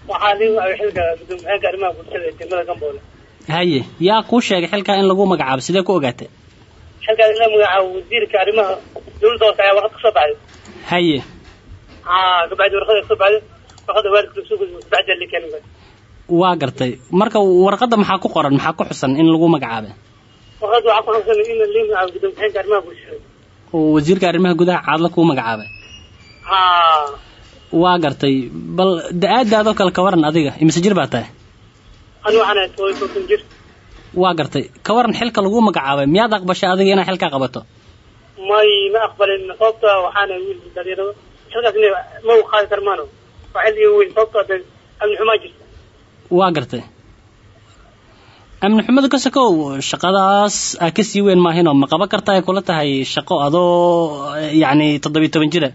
waxaa nin xilka gudoomiyaanka arrimaha bulshada ee degmada gamboole haye yaa kuu sheegay xilkaa in lagu magacaabo sidee ku ogaatay xilkaas in la magacaabo wasiirka arrimaha dawladda hoose ayaa warqad kasoo baxday haye haa kabacdi warqada kasoo baxday warqada waalidka lasoo gudbiyo kabacdi la keenay waa gartay marka warqadda maxaa ku qoran maxaa ku xusan in lagu magacaabay warqada waxaa ku xogsan in la magacaabo gudoomiyaanka arrimaha bulshada oo wasiirka arrimaha gudaha caadla kuu magacaabay haa waa gartay bal da-aadaadoo kale ka waran adiga imise jir baa tahay ani waxaan ahay todoba iyo soddon jir waa gartay ka waran xilka lagu magacaabay miyaad aqbashay adiga inaad xilkaa qabato may ma aqbalin sababta waxaana wiil dhalinyarada xilkaas ina ma u qaadi karmaano waa xil iga weyn sababta de amni xumaa jirta waa gartay amni xumada ka sokow shaqadaas aa kasii weyn maahinoo ma qaban karta ay kula tahay shaqo adoo yacni toddobiyo toban jira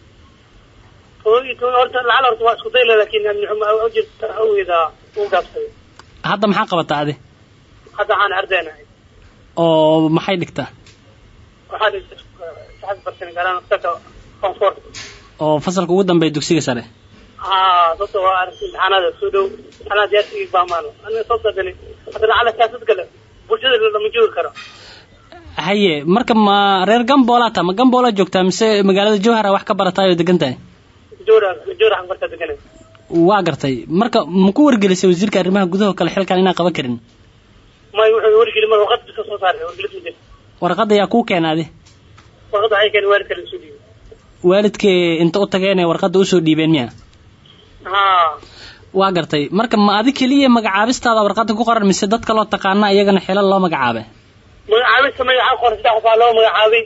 todoba iyo toban horta lacal horta waa isku dayla laakiin amni xumaa u jirta awgeeda u gaabsaday hadda maxaa qabataa adi hadda waxaan ardaynahay oo maxay dhigtaa waxaan saxad bartan gaaraan qsaka koonfort oo fasalka ugu dambeeya dugsiga sare haa sababta waa aragti imtixaanaada soo dhow imtixaanaad diyaarsigii baamaano aniga sababta dani hadda lacala siyaasad gale bulshada lama joogi karo haye marka ma reer gamboolaa taa ma gamboolaa joogtaa mise magaalada jowhara wax ka barataay oo degan tahay joora joora xaq bartaa deganay waa gartay marka ma ku wargelisay wasiirka arrimaha gudaha oo kale xilkan inaan qaban karin may wuxuu wargeli mar warqad bisa soo saaray wargelis ma jirto warqadda yaa kuu keena adi warqadda waxay keenay waalidka la soo dhiibay waalidkee inta u tageenee warqadda usoo dhiibeen miya haa waa gartay marka ma adi keliya magacaabistaada warqadda ku qoran mise dad kaloo taqaana iyagana xilal loo magacaabay magacaabista magaca qoran saddex qof aa loo magacaabay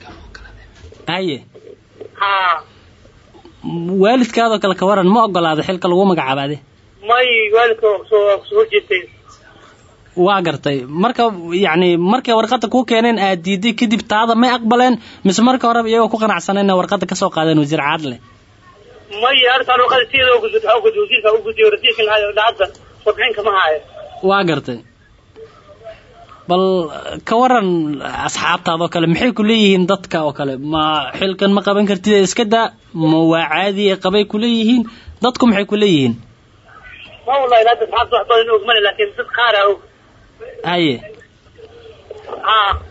haye haa waalidkaadoo kale ka waran ma ogolaada xilka lagu magacaabo adi may waalidka waa kusoo waa kusoo horjeestay waa gartay marka yacni markay warqadda kuu keeneen aad diiday kadib taada may aqbaleen mise marka horeba iyagoo ku qanacsanayna warqadda kasoo qaadeen wasiir caadle may arrintaan warqada sideeda u gudbid waxaa u gudbid wasiirka u gudbiyo rasiidka lahaa lacagta warbixin kama haayo waa gartay bal ka waran asxaabtaada oo kale maxay ku leeyihiin dadka oo kale ma xilkan ma qaban kartid ee iska daa ma waa caadi ee qabay ku leeyihiin dadku maxay ku leeyihiin ma wallahi hadda asxaabta wax badan og male laakiin dad qaar aa og haye haa